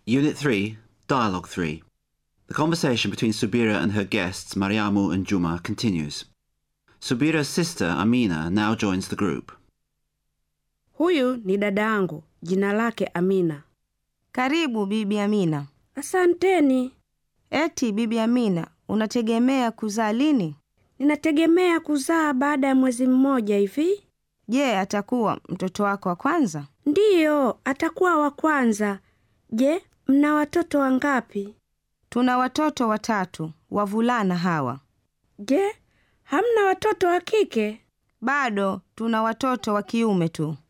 Unit 3, Dialogue 3. The conversation between Subira and her guests, Mariamu and Juma, continues. Subira's sister, Amina, now joins the group. Huyu ni dada yangu, jina lake Amina. Karibu Bibi Amina. Asanteni. Eti Bibi Amina, unategemea kuzaa lini? Ninategemea kuzaa baada ya mwezi mmoja hivi. Je, atakuwa mtoto wako wa kwanza? Ndiyo, atakuwa wa kwanza. Je, mna watoto wangapi? Tuna watoto watatu, wavulana hawa. Je, hamna watoto wa kike? Bado tuna watoto wa kiume tu.